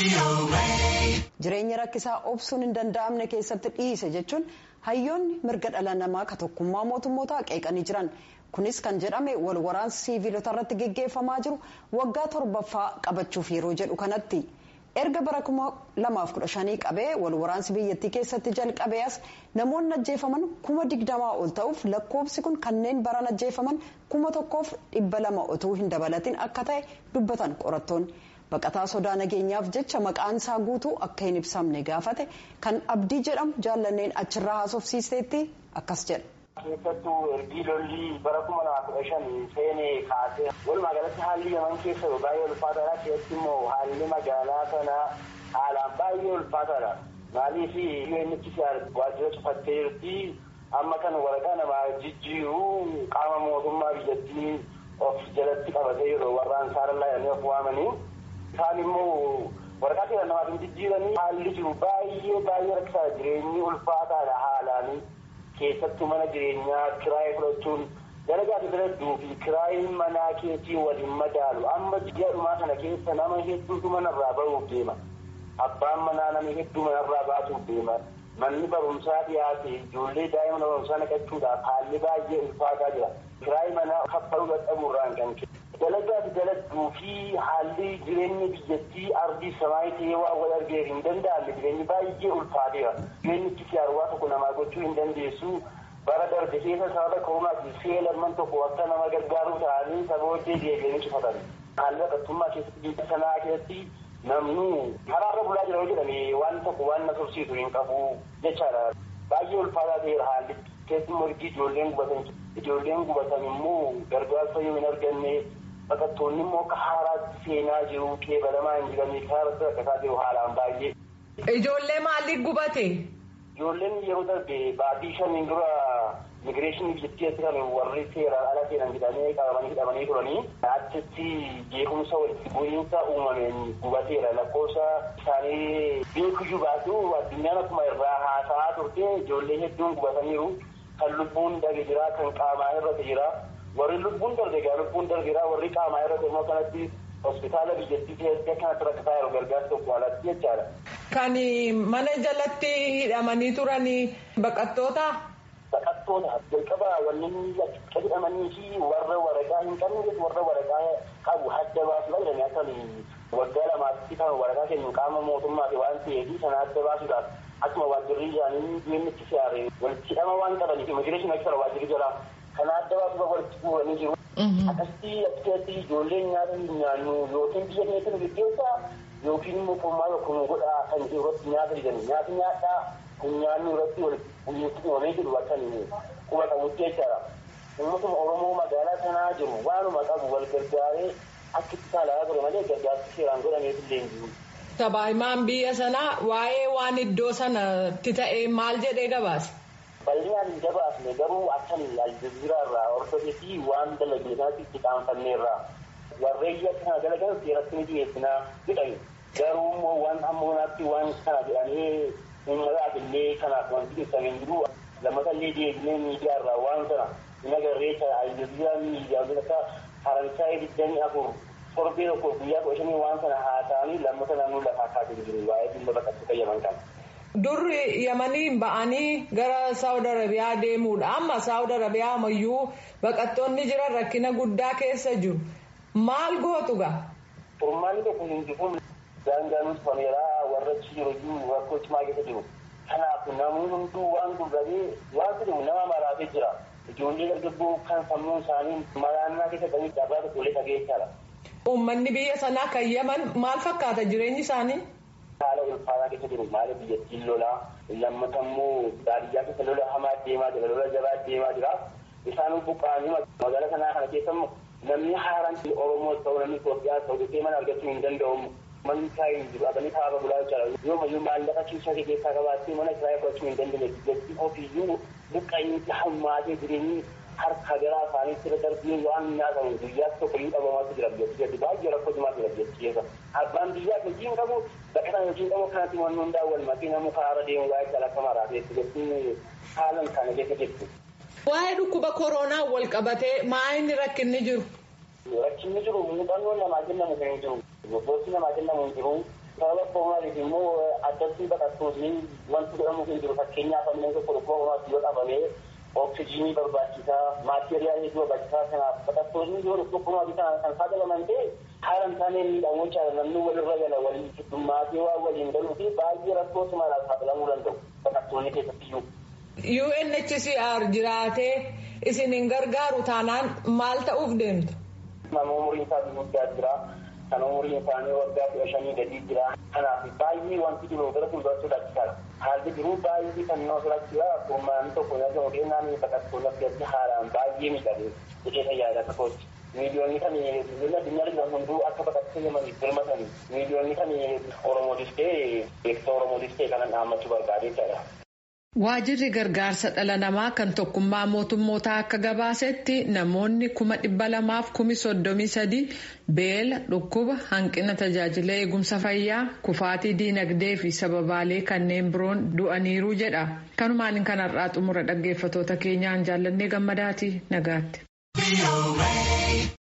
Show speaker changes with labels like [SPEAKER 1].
[SPEAKER 1] Jireenya rakkisaa obsuun hin danda'amne keessatti dhiise jechuun hayyoonni mirga dhala namaa ka tokkummaa mootummootaa qeeqanii jiran. Kunis kan jedhame wal waraansi siviilota irratti geggeeffamaa jiru waggaa torbaffaa qabachuuf yeroo jedhu kanatti. Erga bara kuma lamaaf kudha shanii qabee wal waraansi biyyattii keessatti jalqabee as namoonni ajjeefaman kuma digdamaa ol ta'uuf lakkoofsi kun kanneen baran ajjeefaman kuma tokkoof dhibba lama otoo hin dabalatin akka ta'e dubbatan qorattoonni. Baqataa sodaa nageenyaaf jecha maqaan isaa guutuu akka hin ibsamne gaafate kan abdii jedhamu jaallanneen achirraa haasofsiisteetti akkas jedha.
[SPEAKER 2] keessattuu ergii lolli bara kuma lama kudha shan seenee kaasee walumaa galatti haalli yaman keessa baay'ee ulfaataadha keessatti immoo haalli magaalaa sanaa haalaan baay'ee ulfaataadha maaliif UNHCR waajjira cufattee jirti amma kan waraqaa namaa jijjiiruu qaama mootummaa biyyattii of jalatti qabatee jiru warraan saarallaa jedhanii of waamanii isaan immoo waraqaa seera namaatiin jijjiiranii haalli jiru baay'ee baay'ee rakkisaa jireenyi ulfaataadha haalaanii. keessattuu mana jireenyaa kiraayee fudhachuun dalagaati biladduu fi kiraayiin manaa keetii waliin madaalu amma ji'a dhumaa kana keessa nama hedduutu manarraa bahuuf deema abbaan manaa nama hedduu manarraa baasuuf deema manni barumsaa dhiyaate ijoollee daa'ima barumsaa naqachuudhaaf haalli baay'ee ulfaataa jira kiraayii manaa kaffaluu dadhabuurraan kan ka'e dalagaati daladduu fi haalli jireenya biyyattii ardii samaayii ta'ee waan wal argeef hin danda'amne jireenyi baay'ee ulfaateera jireenyi itti siyaarwaa tokko namaa gochuu hin dandeessu bara darbe keessa sababa koronaatiin see lamman tokko akka nama gargaaruu ta'anii saba hojii deebi'anii cufatan haalli baqattummaa keessatti biyya sanaa keessatti namnu karaarra bulaa jira jedhame waan tokko waan na tursiisu hin qabu jechaadha baay'ee ulfaataa ta'eera haalli keessumaa ergi ijoolleen gubatan ijoolleen gubatan immoo gargaarsa yoo hin arganne baqattoonni immoo akka haaraatti seenaa jiru qeebalamaa hin jiranii karaa rakkataa jiru haalaan baay'ee.
[SPEAKER 3] Ijoollee maaliif gubate?
[SPEAKER 2] Ijoolleen yeroo darbe baatii shaniin dura migireeshinii biyyattii kan warri seeraan ala seenan jedhamee qabamanii hidhamanii turanii achitti jeequmsa walitti bu'iinsa uumameen gubateera lakkoofsa isaanii beekuyyuu baatu addunyaan akkuma irraa haasa'aa turte ijoollee hedduun gubataniiru kan lubbuun darbe jira kan qaamaa irratti jira. warri lubbuun darbe egaa lubbuun darbeera warri qaamaa irratti immoo kanatti hospitaala biyyattii keessatti kanatti rakkataa jiru gargaarsa tokko alatti jechaadha.
[SPEAKER 3] Kan mana jalatti hidhamanii turan baqattoota.
[SPEAKER 2] Baqattoota jalqaba wanni akka hidhamanii fi warra waraqaa hin qabne warra waraqaa qabu adda baasuudha jedhanii akka waggaa lamaatti kan waraqaa kennu qaama mootummaati waan ta'eef sana adda baasuudhaaf akkuma waajjirri isaanii deemnitti siyaare walitti hidhama waan qabaniif immigireeshinii akka waajjirri jalaa kana adda baasuuf walitti bu'anii jiru. Akkasitti akkasitti ijoolleen nyaata hin nyaannu yookiin biyya keessa nu gaggeessaa yookiin immoo qormaa tokko nu godhaa kan jiru irratti nyaata jedhani nyaata nyaadhaa kun nyaannu irratti walitti uumamee jiru akka quba qabutti jechaadha. Uummatuma Oromoo magaalaa sanaa jiru waanuma qabu wal gargaaree akka itti saalaa ture malee gargaarsi seeraan godhameef illee hin jiru.
[SPEAKER 3] Sabaahimaan biyya sanaa waa'ee waan iddoo sanatti ta'e maal jedhee gabaase?
[SPEAKER 2] bal'inaan hin gabaasne garuu akkan aljaziiraa irraa hordofee fi waan dalagne kanatti itti qaanfanneerraa warreen akkana dalagan seeratti ni dhiyeessinaa jedhani garuu immoo waan hamma kanaatti waan kana jedhanii uummataaf illee kanaaf wanti ibsamee hin jiru lammata illee deebinee miidiyaa irraa waan sana hin agarree aljaziiraa miidiyaalee akka faransaayii digdamii afur torbee tokko guyyaa kudha shanii waan sana haasa'anii lammata naannoo lafaa kaasee jiru waa'ee dhimma baqattoota qayyaman kana.
[SPEAKER 3] Durri yamaniin ba'anii gara Saawud Arabiyaa deemuudha. Amma Saawud Arabiyaa ammayyuu baqattoonni jiran rakkina guddaa keessa jiru. Maal gootu gaa?
[SPEAKER 2] Furmaanni tokko hin jiru. Daangaan fameeraa warra achi jiru iyyuu rakkoo cimaa keessa jiru. Kanaaf namni hunduu waan gurguree waan jedhamu nama maraatee jira. Ijoollee dargaggoo kan sammuun isaanii maraannaa keessa qabanii dhabaa tokko illee dhageessaadha.
[SPEAKER 3] Uummanni biyya sanaa kan yaman maal fakkaata jireenyi isaanii?
[SPEAKER 2] haala ulfaataa keessa jiru maala biyyattiin lolaa lammata immoo baadiyyaa keessa lola hamaa deemaa jira lola jabaa deemaa jira isaan buqqaanii magaalaa sanaa kana keessa immoo namni haaraan oromoo ta'u namni Itoophiyaa ta'u dhufee mana argachuu hin danda'u manni isaa hin jiru abanii kaaba bulaa jechaadha yoo mayyuu maallaqa kiisaa keessaa qabaattee mana kiraa fudhachuu hin dandeenye biyyattii ofiiyyuu buqqa'iinsi hammaatee jireenyi harka garaa isaaniitti irra darbee waan nyaatamu guyyaatti tokko iyyuu dhabamaatu jira biyyattii baay'ee rakkoo cimaa jira biyyattii keessa abbaan biyyaa hojii hin qabu baqataan hojii hin qabu kanatti wanni hundaa wal makina muka haara deemu waa'ee calaqqa maraatee biyyattiin haalan kana keessa jirti.
[SPEAKER 3] Waa'ee dhukkuba koronaa wal qabatee maayini rakkinni jiru?
[SPEAKER 2] Rakkinni jiru muuxannoo namaa kennamu kan hin jiru. Gosooti namaa kennamu hin jiru. sababa koomaatiif immoo addatti baqattoonni wanti godhamu hin jiru fakkeenyaaf ammoo tokko tokko koomaatti yoo qabamee oksijiinii barbaachisaa maateriyaal hedduu barbaachisaa kanaaf baqattoonni yoo tokko koomaatti kan saaxilaman ta'e haala hin taane miidhamuu caala namni walirra gala waliin heddummaatee waan waliin galuu fi baay'ee rakkoo cimaadhaan saaxilamuu danda'u baqattoonni keessatti iyyuu.
[SPEAKER 3] UNHCR jiraatee isin hin gargaaru taanaan maal ta'uuf deemtu?
[SPEAKER 2] Nama umuriin isaa guddaa jira. Kan umuriin isaanii waggaa kudha shanii gadii jira. Kanaaf baay'ee wanti jiru gara fuuldura sodaachisaadha. Haalli jiru baay'ee kan nama sodaachisa. Akkuma tokko yoo ta'u deemnaan baqattoonni akkasii haalaan baay'ee miidhagee jedhee fayyadaa tokkotti. Miiliyoonni kan biyyoonni addunyaa jiran hunduu akka baqattee yamaniif birmatanii miiliyoonni kan Oromootis ta'e beeksisa Oromootis ta'e kanan dhaammachuu barbaade jechaadha.
[SPEAKER 3] Waajirri gargaarsa dhala namaa kan tokkummaa mootummootaa akka gabaasetti namoonni kuma dhibba lamaaf kumi soddomii sadii beela dhukkuba hanqina tajaajila eegumsa fayyaa kufaatii diinagdee fi sababaalee kanneen biroon du'aniiru jedha. Kanumaan kanarraa xumura dhaggeeffatoota keenyaan jaallannee gammadaati nagaatti.